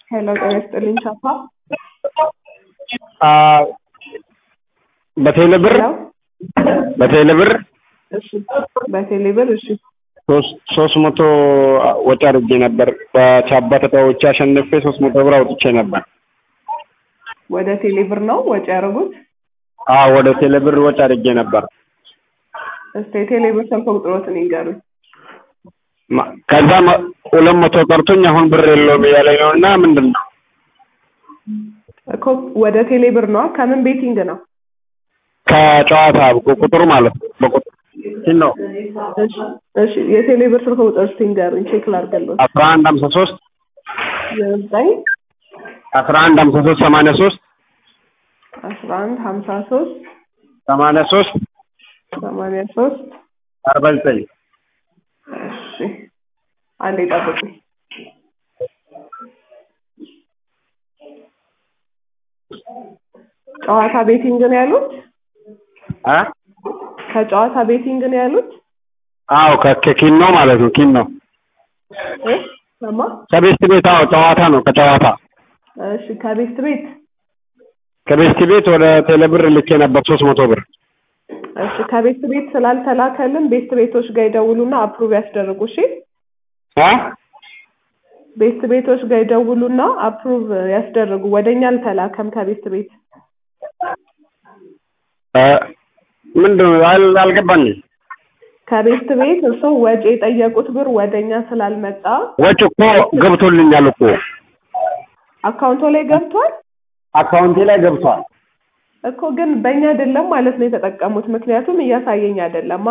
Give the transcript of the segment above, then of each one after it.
ሄሎ ጤና ይስጥልኝ ቻፓ በቴሌ ብር ሄሎ በቴሌ ብር እሺ በቴሌ ብር እሺ ሶስት ሶስት መቶ ወጪ አድርጌ ነበር። በቻባ ተጫውቼ አሸንፌ ሶስት መቶ ብር አውጥቼ ነበር። ወደ ቴሌ ብር ነው ወጪ ያደረጉት አዎ ወደ ቴሌ ብር ወጪ አድርጌ ነበር። እስቲ የቴሌ ብር ስልክ ቁጥሮትን ይንገሩኝ ማ- ከዛ መ- ሁለት መቶ ቀርቶኝ አሁን ብር የለውም እያለኝ ነው እና ምንድን ነው እኮ ወደ ቴሌ ብር ነው ከምን ቤቲንግ ነው ከጨዋታ ቁጥሩ ማለት ነው በቁጥር ይህ ነው እሺ እሺ የቴሌ ብር ስልክ ቁጥር እስቲ ይንገሩኝ ቼክ ላድርግልዎት አስራ አንድ ሀምሳ ሶስት ዘጠኝ አስራ አንድ ሀምሳ ሶስት ሰማንያ ሶስት አስራ አንድ ሀምሳ ሶስት ሰማንያ ሶስት ሰማንያ ሶስት አርባ ዘጠኝ እሺ አንዴ ጠብቁኝ ጨዋታ ቤቲንግ ነው ያሉት አ ከጨዋታ ቤቲንግ ነው ያሉት አዎ ከ- ከኪን ነው ማለት ነው ኪን ነው እ ሰማ ከቤስት ቤት አዎ ጨዋታ ነው ከጨዋታ እሺ ከቤስት ቤት ከቤስት ቤት ወደ ቴሌ ብር ልኬ ነበር ሶስት መቶ ብር እሺ ከቤስት ቤት ስላልተላከልን ቤስት ቤቶች ጋር ይደውሉና አፕሩቭ ያስደርጉ እሺ አ ቤስት ቤቶች ጋር ይደውሉና አፕሩቭ ያስደርጉ ወደኛ አልተላከም ከቤስት ቤት እ ምንድን ነው አል- አልገባኝም ከቤስት ቤት እርስዎ ወጪ የጠየቁት ብር ወደኛ ስላልመጣ ወጪ እኮ ገብቶልኛል እኮ አካውንቶ ላይ ገብቷል አካውንቴ ላይ ገብቷል እኮ ግን በእኛ አይደለም ማለት ነው የተጠቀሙት ምክንያቱም እያሳየኝ አይደለማ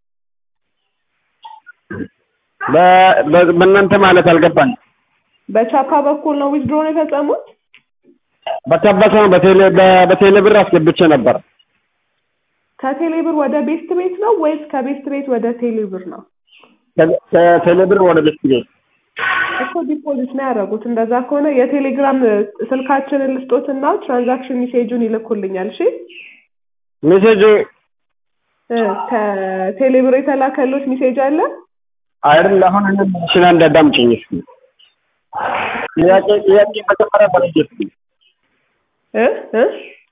በ- በ- በእናንተ ማለት አልገባኝም በቻፓ በኩል ነው ዊዝድሮ ነው የፈጸሙት በተበሰ ነው በቴሌ በ- በቴሌ ብር አስገብቼ ነበር ከቴሌ ብር ወደ ቤስት ቤት ነው ወይስ ከቤስት ቤት ወደ ቴሌ ብር ነው ከ- ከቴሌ ብር ወደ ቤት ቤት እኮ ዲፖዚት ነው ያደረጉት እንደዛ ከሆነ የቴሌግራም ስልካችንን ልስጦትና ትራንዛክሽን ሜሴጁን ይልኩልኛል እሺ ሜሴጅ እ ከቴሌ ብር የተላከሎት ሜሴጅ አለ አይደል አሁን እኔ ሽና እንዳዳምጪኝ እስኪ ጥያቄ ጥያቄ መጀመሪያ በልጅ እስኪ እ እ